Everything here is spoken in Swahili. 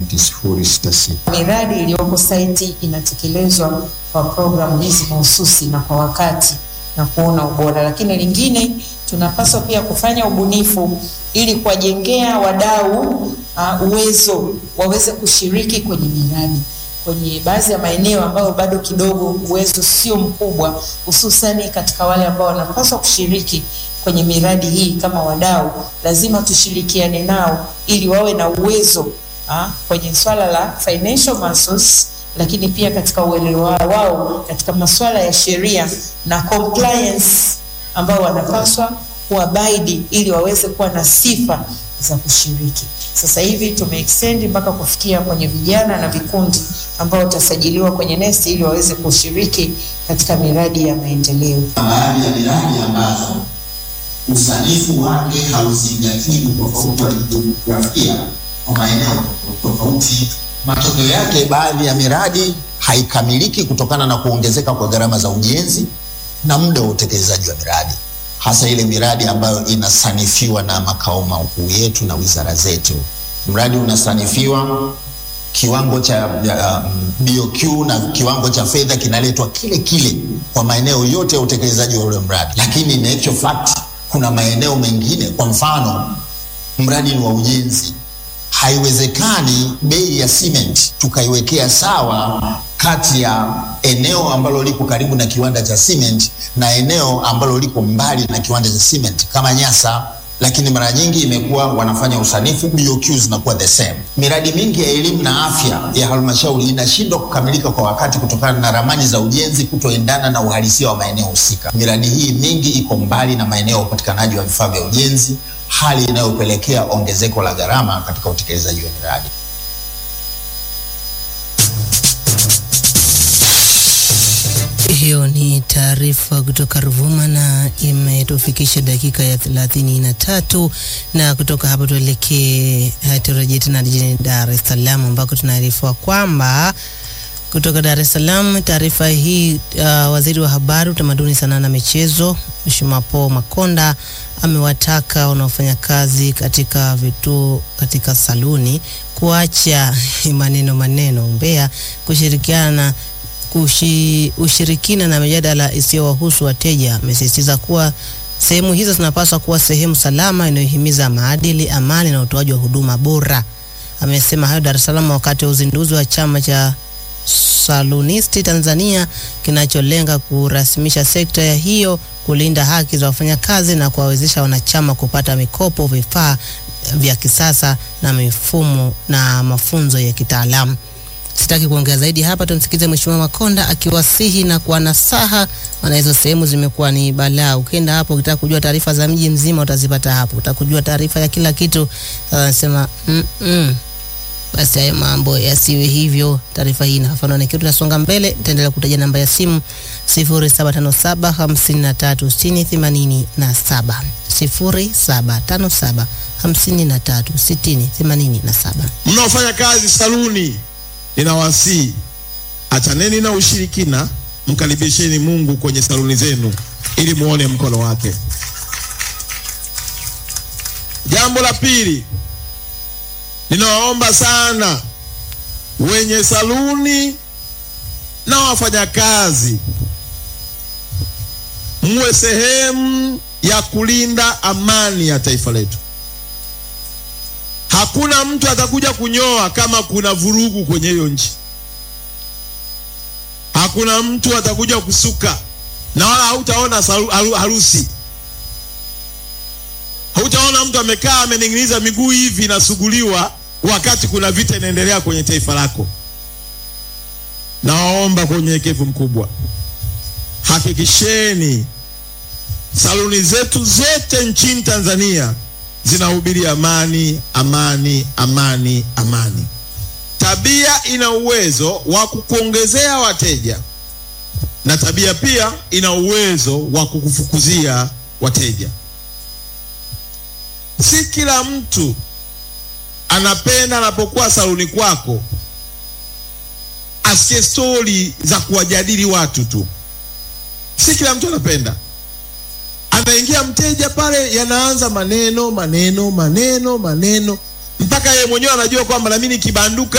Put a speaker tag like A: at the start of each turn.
A: 066.
B: Miradi iliyoko saiti inatekelezwa kwa programu hizi mahususi na kwa wakati na kuona ubora, lakini lingine tunapaswa pia kufanya ubunifu ili kuwajengea wadau uh, uwezo waweze kushiriki kwenye miradi kwenye baadhi ya maeneo ambayo bado kidogo uwezo sio mkubwa, hususani katika wale ambao wanapaswa kushiriki kwenye miradi hii kama wadau, lazima tushirikiane nao ili wawe na uwezo ha, kwenye swala la financial muscles, lakini pia katika uelewa wao katika masuala ya sheria na compliance ambao wanapaswa kuabaidi ili waweze kuwa na sifa za kushiriki. Sasa hivi tumeextend mpaka kufikia kwenye vijana na vikundi ambao watasajiliwa kwenye NeST ili waweze kushiriki katika miradi ya maendeleo.
C: Baadhi ya miradi ambazo usanifu wake hauzingatii utofauti wa kijiografia kwa maeneo tofauti. Matokeo yake, baadhi ya miradi haikamiliki kutokana na kuongezeka kwa gharama za ujenzi na muda wa utekelezaji wa miradi, hasa ile miradi ambayo inasanifiwa na makao makuu yetu na wizara zetu. Mradi unasanifiwa kiwango cha uh, BOQ na kiwango cha fedha kinaletwa kile kile kwa maeneo yote ya utekelezaji wa ule mradi, lakini in actual fact kuna maeneo mengine, kwa mfano mradi ni wa ujenzi, haiwezekani bei ya cement tukaiwekea sawa kati ya eneo ambalo liko karibu na kiwanda cha cement na eneo ambalo liko mbali na kiwanda cha cement kama Nyasa lakini mara nyingi imekuwa wanafanya usanifu BOQ zinakuwa the same. Miradi mingi ya elimu na afya ya halmashauri inashindwa kukamilika kwa wakati kutokana na ramani za ujenzi kutoendana na uhalisia wa maeneo husika. Miradi hii mingi iko mbali na maeneo ya upatikanaji wa vifaa vya ujenzi, hali inayopelekea ongezeko la gharama katika utekelezaji wa miradi.
D: Hiyo ni taarifa kutoka Ruvuma na imetufikisha dakika ya thelathini na tatu na kutoka hapo tuelekee turejee tena jijini Dar es Salaam ambako tunaarifiwa kwamba kutoka Dar es Salaam, taarifa hii uh, waziri wa habari, utamaduni, sanaa na michezo Mheshimiwa Paul Makonda amewataka wanaofanya kazi katika vituo katika saluni kuacha maneno maneno umbea, kushirikiana kushi, ushirikina na mijadala isiyowahusu wateja. Amesisitiza kuwa sehemu hizo zinapaswa kuwa sehemu salama inayohimiza maadili, amani na utoaji wa huduma bora. Amesema hayo Dar es Salaam wakati wa uzinduzi wa chama cha Salunisti Tanzania kinacholenga kurasimisha sekta ya hiyo, kulinda haki za wafanyakazi na kuwawezesha wanachama kupata mikopo, vifaa vya kisasa na mifumo na mafunzo ya kitaalamu. Sitaki kuongea zaidi hapa, tumsikize Mheshimiwa Makonda akiwasihi na kuwanasaha, maana hizo sehemu zimekuwa ni balaa. Ukienda hapo ukitaka kujua taarifa za mji mzima utazipata hapo, utakujua taarifa ya kila kitu. Anasema mm -mm. Basi hayo mambo yasiwe hivyo. Taarifa hii inafafanua na kitu. Tunasonga mbele, nitaendelea kutaja namba ya simu 0757 53 60 87 0757 53 60 87.
E: Mnaofanya kazi saluni ninawasihi achaneni na ushirikina, mkaribisheni Mungu kwenye saluni zenu ili muone mkono wake. Jambo la pili, ninawaomba sana wenye saluni na wafanyakazi, muwe sehemu ya kulinda amani ya taifa letu. Hakuna mtu atakuja kunyoa kama kuna vurugu kwenye hiyo nchi. Hakuna mtu atakuja kusuka, na wala hautaona harusi. Hautaona mtu amekaa amening'iniza miguu hivi inasuguliwa wakati kuna vita inaendelea kwenye taifa lako. Nawaomba kwa unyenyekevu mkubwa, hakikisheni saluni zetu zote nchini Tanzania zinahubiri amani, amani, amani, amani. Tabia ina uwezo wa kukuongezea wateja na tabia pia ina uwezo wa kukufukuzia wateja. Si kila mtu anapenda anapokuwa saluni kwako asikie stori za kuwajadili watu tu. Si kila mtu anapenda anaingia mteja pale, yanaanza maneno maneno maneno maneno, mpaka yeye mwenyewe anajua kwamba nami nikibanduka